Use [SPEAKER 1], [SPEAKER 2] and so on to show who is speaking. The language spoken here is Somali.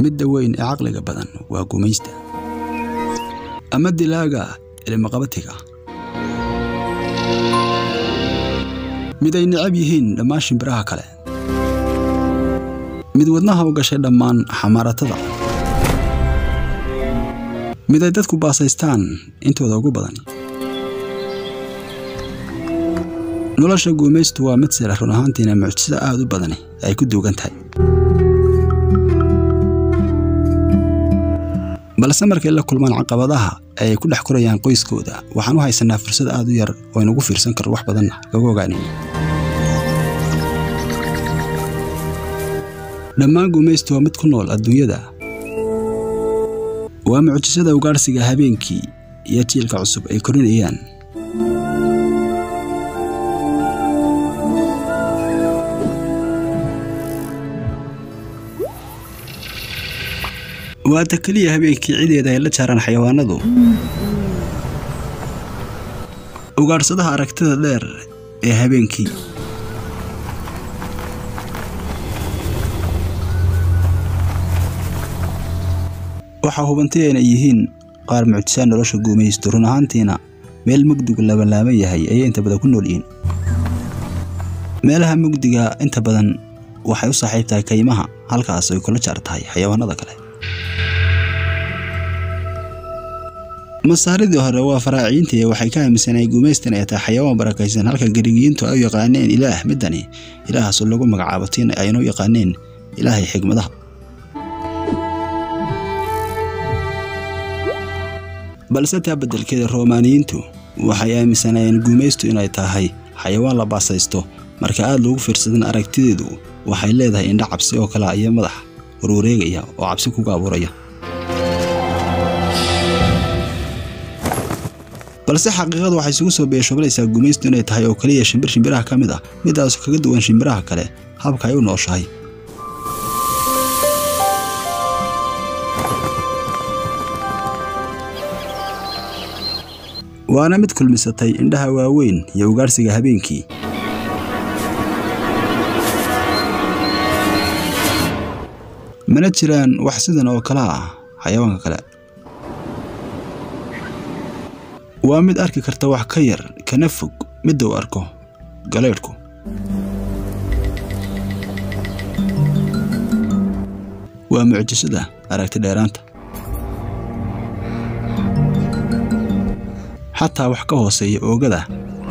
[SPEAKER 1] midda weyn ee caqliga badan waa gumaysta ama dilaaga ilmaqabatiga mid ay necab yihiin dhammaan shimbiraha kale mid wadnaha u gashay dhammaan xamaaratada mid ay dadku baasaystaan intooda ugu badan nolosha guumaystu waa mid sira run ahaantiina mucjiso aad u badani ay ku duugan tahay balse markay la kulmaan caqabadaha ee ay ku dhex korayaan qoyskooda waxaan u haysanaa fursad aad u yar oo aynugu fiirsan karno wax badanna kaga ogaanayno dhammaan guumaystu waa mid ku nool adduunyada waa mucjisada ugaadhsiga habeenkii iyo jiilka cusub ay korinayaan waata keliya habeenkii cideeda ay la jaaraan xayawaanadu ugaadhsadaha aragtida dheer ee habeenkii waxaa hubantay ayna yihiin qaar mucjisaan nolosha guumaysto run ahaantiina meel mugdigu labanlaaban yahay ayay inta badan ku nool yihiin meelaha mugdiga inta badan waxay u saaxiib tahay kaymaha halkaas ay kula jaar tahay xayawaanada kale masaaridii hore waa faraaciintii waxay ka aaminsanay guumaystan ay tahay xayawaan barakaysan halka garigiyiintu ay u yaqaaneen ilaah midani ilaahaasu lagu magacaabo tiin ayna u yaqaaneen ilaahay xigmadaha balse taa beddelkeeda roomaaniyiintu waxay aaminsanayeen guumaystu inay tahay xayawaan la baasaysto marka aad loogu fiirsadan aragtideedu waxay leedahay indha cabsi oo kale iyo madax warwareegaya oo cabsi kuga abuuraya balse xaqiiqadu waxay isugu soo beeshoobanaysaa gumaystu inay tahay oo keliya shimbir shimbiraha ka mid ah midaasu kaga duwan shimbiraha kale habka ay u nooshahay waana mid kulmisatay indhaha waaweyn iyo ugaadhsiga habeenkii mana jiraan wax sidan oo kale ah xayawaanka kale waa mid arki karta wax ka yar kana fog midda uu arko galeydhku waa mucjisada aragti dheeraanta xataa wax ka hooseeya oogada